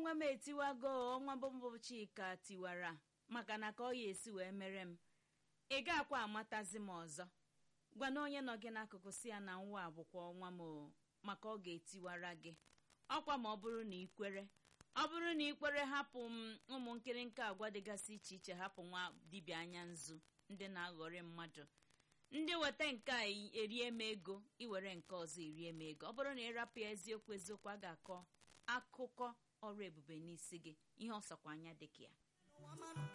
ọnwa m etiwago ọnwa bụmbụ chika tiwara maka na ka ọ ya esi wee mere m ị ga-akwa amatazi m ọzọ gwana onye nọ gị n'akụkụ si ya na nwa a bụkwa ọnwa m o, maka ọ ga-etiwara gị ọkwa ma ọ bụrụ na ikwere ọ bụrụ na ikwere hapụ m ụmụ nkịrịnka agwa dịgasị iche iche hapụ nwa dibịa anya nzu ndị na-aghọrị mmadụ ndị weta nke a erie m ego iwere nke ọzọ erie m ego ọ bụrụ na ịrapụ ya eziokwu eziokwu a ga-akọ akụkọ ọrụ ebube n'isi gị ihe ọsọkwa anya dịka ya